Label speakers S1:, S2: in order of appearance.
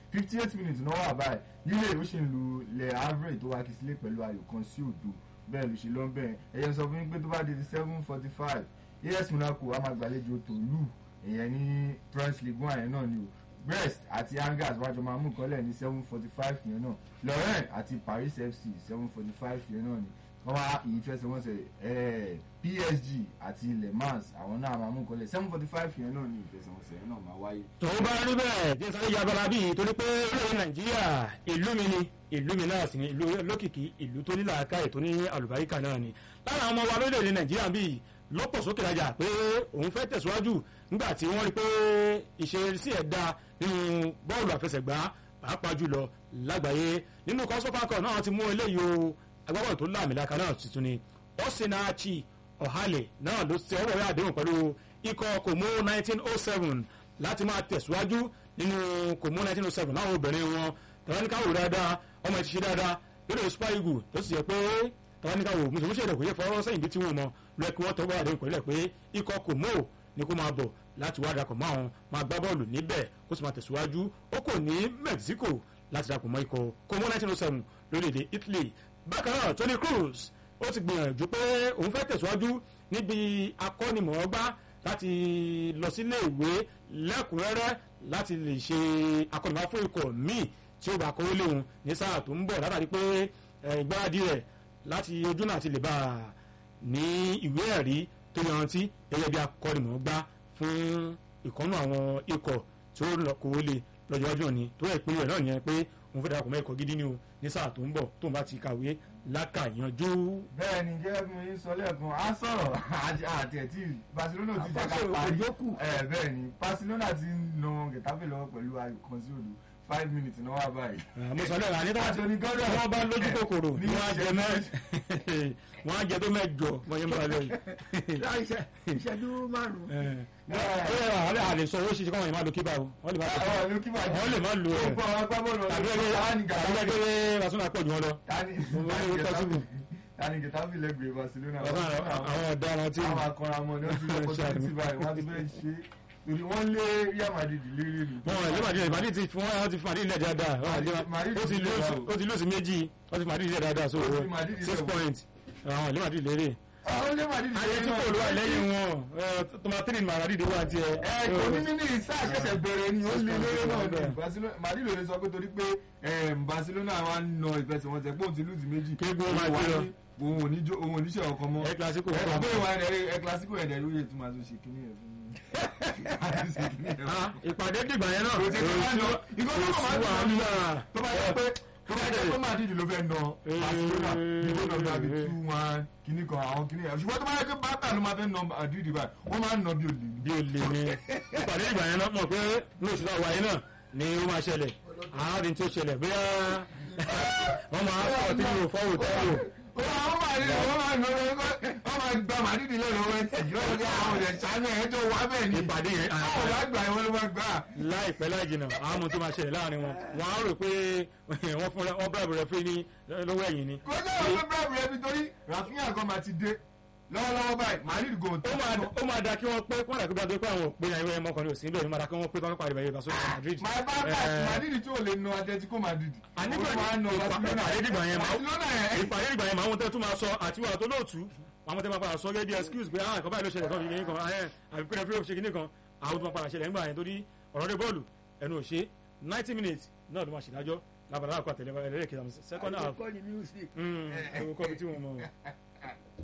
S1: fifty eight minutes náà wà báyìí lílé ó ṣì ń lu lẹ̀ average tó wá kí sílé pẹ̀lú ayò kan sí òdo bẹ́ẹ̀ ló ṣe lọ bẹ́ẹ̀ ẹ̀yẹ sọ fún yín pé tó bá di seven forty five as monaco a máa gbàlejò tòlú ìyẹn ní france league one yẹn náà ni o brest àti angers wájú máa mú nǹkan lẹ̀ ní seven forty five yẹn náà lorraine àti paris fc seven forty five yẹn náà ni wọ́n wá ìfẹsẹ̀wọnsẹ̀ psg àti le mans àwọn náà máa mú nǹkan lẹ̀ seven forty five yẹn náà ni ìfẹsẹ̀wọnsẹ̀ yẹn náà máa wáyé.
S2: tòun bá rí bẹ́ẹ̀ jẹ́ sáré ya bala bíi torí pé orílẹ̀ nàìjíríà ìlú mi ni ìlú mi náà sì ni ìlú lókìkí ìlú tó ní làákàyè tó ní àlùbáríkà náà ni lára àwọn ọmọ wa lórílẹ̀ nàìjíríà bíi lọ́pọ̀ sókè rajà pé òun fẹ́ tẹ̀síwájú nígbà tí wọ́n rí pé ìṣesí ẹ̀ da nínú bọ́ọ̀lù àfẹsẹ̀gbá pàápàá jùlọ lágbàáyé nínú kọ́sọ́pákọ̀ náà ti mú eléyìí o agbábọ́ọ̀lù tó láàmìlaka náà tuntun ni osinachi ọ̀hálẹ̀ náà ló ṣe ọwọ́ rẹ̀ àdéhùn pẹ̀lú ikọ̀ kòmó 1907 láti máa tẹ̀síwájú nínú kòmó 1907 láwọn obìnrin wọn tàbáníkàwò dáadáa ọmọ ẹ̀ ti ṣe dáadáa lórí super eagle tó sì yẹ pé tàbáníkàwò mùsùlùmí ṣèlè kò yẹ fọwọ́ sẹ́yìn bí tí wọ́n mọ lọ́ọ̀kì wọ́n tọ́wọ́ àdéhùn pẹ̀lú ẹ̀ pé ikọ̀ kòmó ni kó máa bọ̀ láti wá darapọ̀ mọ́ àwọn máa gbá bọ́ọ̀lù níbẹ̀ kó sì máa tẹ̀síwájú ó kò ní mexico láti darapọ̀ mọ́ ikọ̀ kòmó 1907 lórílẹ̀‐èdè italy bákan náà tony cruz ó ti gbìyànjú pé òun fẹ́ tẹ̀síwájú níbi akọ́nimọ̀ọ́gbá láti lọ sílé ìwé lẹ́kùnrẹ́rẹ́ láti lè ṣe akọ́nimọ̀ fún ikọ̀ míì tí ó bá kówó léwu ní sáà tó ń bọ̀ látàrí pé ìgbáradì rẹ̀ láti ojú náà ti lè bá a ní ìwé ẹ̀rí tó yanrantí gẹ́gẹ́ bí akọ́nimọ̀ọ́gbá fún ìkọ́nù àwọn ikọ̀ tí ó lọ kówó lé lọ́jọ́ ọjọ́ ni tó yẹ ìpínlẹ̀ náà yẹn pé òun fẹ́ darapọ̀ mọ́ ikọ̀ gidi ni o ní sáà tó ń bọ̀ tóun bá ti kàwé lákàyanjú.
S1: bẹ́ẹ̀ ni jẹ́ bí mo yín sọ lẹ́ẹ̀kan á sọ̀rọ̀ àti ẹ̀ tí barcelona ti jẹ́ ká parí ẹ̀ bẹ́ẹ̀ ni barcelona ti ń na getafe lọ́wọ́ pẹ̀lú ayò kan sí òdo five minutes náà wà báyìí.
S2: mo sọ lẹ́yìn àní tí wọ́n bá lójú kòkòrò ni wọ́n á jẹ mẹ́ wọ́n á jẹ tó mẹ́jọ wọ́n yẹn bá lẹ́yìn.
S3: ìṣẹ́jú márùn-ún.
S2: ó yẹ àwọn àlè sọ owó ṣiṣẹ́ káwọn yẹn máa lo kíbà o wọ́n lè máa lo kíbà wọ́n lè máa lo ẹ̀
S1: gbogbo àwọn agbábọ́ọ̀lù
S2: tàbí ẹgbẹ́ tàbí ẹgbẹ́ rasúnà pọ̀ jù wọn lọ.
S1: tani tani getafe lẹ́gbẹ̀ẹ́ barcelona.
S2: àwọn ọ̀daràn tí
S1: àwọn akọramọ ni wọ́n ti lọ́kọ́ tó ti báyìí wọ́n ti fẹ́ ṣe torí wọ́n lé real madrid lérè nù.
S2: wọn ẹ̀ lé madrid ti fún wọn ti fún madrid lẹ̀ dáadáa ó ti lóòsì méjì ó ti madrid lẹ̀ dáadáa so six points àwọn ilé madrid lérè.
S1: àwọn ilé madrid lérè
S2: ayé tí kò ló wà lẹ́yìn wọn tomatiri madrid wà tiẹ̀.
S1: ẹ kò ní nínú ìsá àṣẹṣẹ bẹ̀rẹ̀ ni ó lé lérè náà ni madrid ló lè sọ pé torí pé barcelona wa ń na ìfẹsẹ̀wọnsẹ̀ pé òun ti lùzì méjì.
S2: kéegun máa gbé lọ
S1: òun ò ní jó òun ò ní ṣe ọkọ mọ.
S2: ẹ kílásíkò
S1: ẹ kọ́ ìwà ẹ kílásíkò ẹ̀dẹ̀ ló yẹ tó máa tó ṣe kíní ẹ̀ fún mi.
S2: ìpàdé dìgbà yẹn náà.
S1: kò sí tó máa ń lọ ìgbà tó máa ń lọ tó bá yẹ pé tó bá yẹ pé Madrid ló fẹ́ nà Barcelona ní tó nà bí two one kíní kan àwọn kíní ẹ̀ ṣùgbọ́n tó bá yẹ pé Barca ló máa fẹ́ nà Madrid báyìí wọ́n máa ń nà bí olè.
S2: bí olè ni ìpàdé ìgbà yẹn náà mọ̀ pé lóṣù náà wáyé náà ni ó máa ṣẹlẹ̀ àárín tó ṣẹlẹ̀ bóyá wọ́n máa fọ́ tí yóò fọ́ òtítọ́
S1: wọ́n máa ní wọ́n máa ní wọ́n máa gba màdìdì lẹ́nu ọwọ́ ẹtì lọ́wọ́ ní àwọn ọ̀rẹ́ sàánú ẹ̀ tó wà bẹ́ẹ̀ ni
S2: ìpàdé yẹn
S1: àwọn ọ̀rẹ́ àgbà yẹn wọ́n ló máa gbà.
S2: láìpẹ́ láì jìnnà àwọn ọmọ tó máa ṣẹlẹ̀ láàrin wọn wọn á rò pé wọ́n fún wọn bíráàbù rẹ fún ní lọ́wọ́ ẹ̀yìn ni.
S1: kò ní àwọn bíráàbù rẹ nítorí Rafinha kan máa ti dé lọ́wọ́lọ́wọ́ báyìí Madrid go tó.
S2: ó máa da kí wọ́n pé kí wọ́n dàgbé gbàgbé pé àwọn òpin àìwé ẹ̀mọ́ kan ní òsín bẹ́ẹ̀ ni máa da kí wọ́n pé tọ́kọ́ parí bẹ̀rẹ̀ Barcelona Madrid.
S1: máa bá bá Madrid tí ò lè na Atletico Madrid.
S2: ànígbà ìpàdé ìgbà yẹn ìpàdé ìgbà yẹn máa ń tẹ́ tún máa sọ àti wà tó lóòtú àwọn tẹ́ máa padà sọ gẹ́gẹ́ bí excuse pé àwọn àkọ́bá ìlú ṣẹlẹ̀ kan kìíní kan àbí pé ẹ̀fí ṣe kìíní kan àwọn tó máa padà ṣẹlẹ̀ ńgbà yẹn torí ọ̀rọ̀ dé bọ́ọ̀lù ẹnu ò ṣe ninety minutes náà ló máa ṣèdájọ́ lábàdàn àkọ́ àtẹ̀lẹ́ ẹlẹ́rìí kìí second half
S3: ẹ̀kọ́ ni music.
S2: ẹ̀wọ̀n kọ́ bí tí wọ́n mọ̀